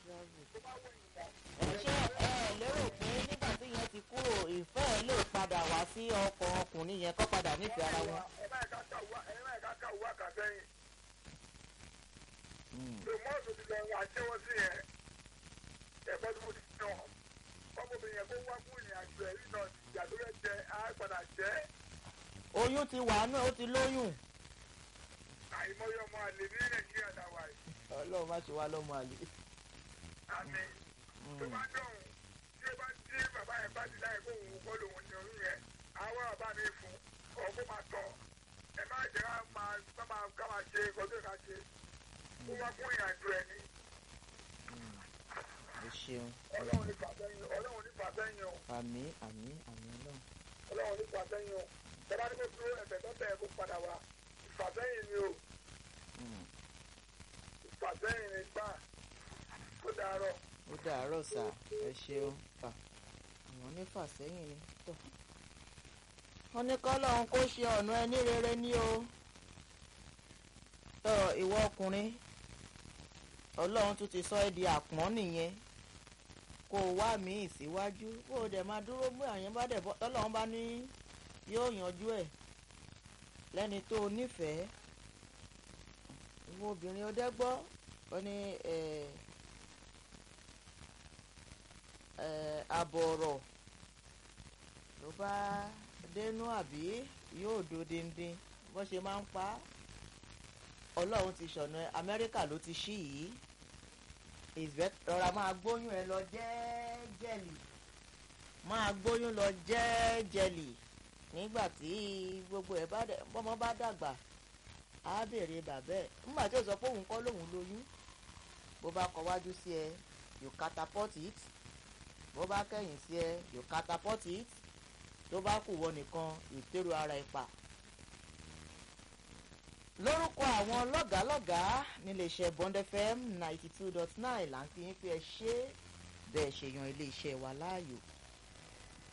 travel. tó bá wẹ̀yìn mọ́. ẹ ṣé ẹ lérò pé nígbà tí yẹn ti kúrò ìfẹ́ ẹ lè padà wá sí ọkọ̀ ọkùnrin yẹn kó padà nífẹ̀ẹ́ ara wọn. ẹ má ẹ̀ka ká wá ẹ má ẹ̀ka ká wá kà sẹ́yìn. tòmọ́ọ̀tù ti lọ wá jẹ́wọ́ sí yẹn. ẹ̀kọ́ tó ti fi hàn. ọmọbìnrin yẹn kó wá fún ìrìn àjò ẹ̀rí náà ìyá tó fẹ́ jẹ á padà jẹ́. oyún ti wà nù ó ti lóyún. àìmọye ọmọ àlè ní nàìjíríà dáwà yìí. ọlọ́run má ṣe wá lọ́mọ àlè. àmì tó bá dọ̀hún tí ó bá tí bàbá yẹn bá ti láyé kó òun kọ́ lòun ní oyún yẹn àwọn bàbá mi fún ọkọ máa tọ̀ ẹ má jẹ́ ká máa ká máa ká máa ṣe kọjú ká ṣe kó wá fún ìrìnàjò ẹ ní ẹ ṣeun ọlọ́run ní fàsẹ́yìn ọlọ́run ní fàsẹ́yìn o àmì àmì àmì ọlọ́run. ọlọ́run ní fàsẹ́yìn o tọ́ba ní kó dúró ẹ̀fẹ̀ tó bẹ̀ kó padà wá ìfàsẹ́yìn ni o Mm. ìfàsẹ́yìn ni gbà ó dàárọ̀. ó dàárọ̀ sà ẹ ṣeun à àwọn onífàsẹ́yìn ni tọ̀. wọ́n ní kọ́lọ́hún kó ṣe ọ̀nà ẹni rere ní o. tọ́ ìwọ ọkùnrin ọlọ́run tún ti sọ ẹ́ di àpọ́n nìyẹn kó o wá míì síwájú kó o dẹ̀ máa dúró mú àyẹn bá dẹ̀ bọ́ tọ́lọ́run bá ní yóò yanjú ẹ̀ lẹ́ni tó o nífẹ̀ẹ́ ìwọ obìnrin ọdẹ́gbọ́ ó ní ẹ̀ẹ́ ẹ abọ̀rọ̀ ló bá dénú àbí yóò do díndín bó ṣe máa ń pa á ọlọ́run ti ṣọ̀nà amẹ́ríkà ló ti ṣí yìí ìfẹ́ rọra máa gbóyún ẹ lọ jẹ́ẹ́jẹ́lì máa gbóyún lọ jẹ́ẹ́jẹ́lì nígbà tí gbogbo ẹ̀ bá dẹ̀ bọ́mọ bá dàgbà á béèrè bàbá ẹ̀ nígbà tí ó sọ pé òun kọ́ lòun lóyún bó bá kọ wájú sí ẹ you catapult it bó bá kẹ̀yìn sí ẹ you catapult it tó bá kù wọ nìkan ìtẹ́rù ara ẹ̀ pa. lórúkọ àwọn lọ́gàálọ́gàá níléeṣẹ́ Bond FM ninety two dot nine là ń fi yín pé ẹ ṣe bẹ́ẹ̀ ṣe yan iléeṣẹ́ wa láàyò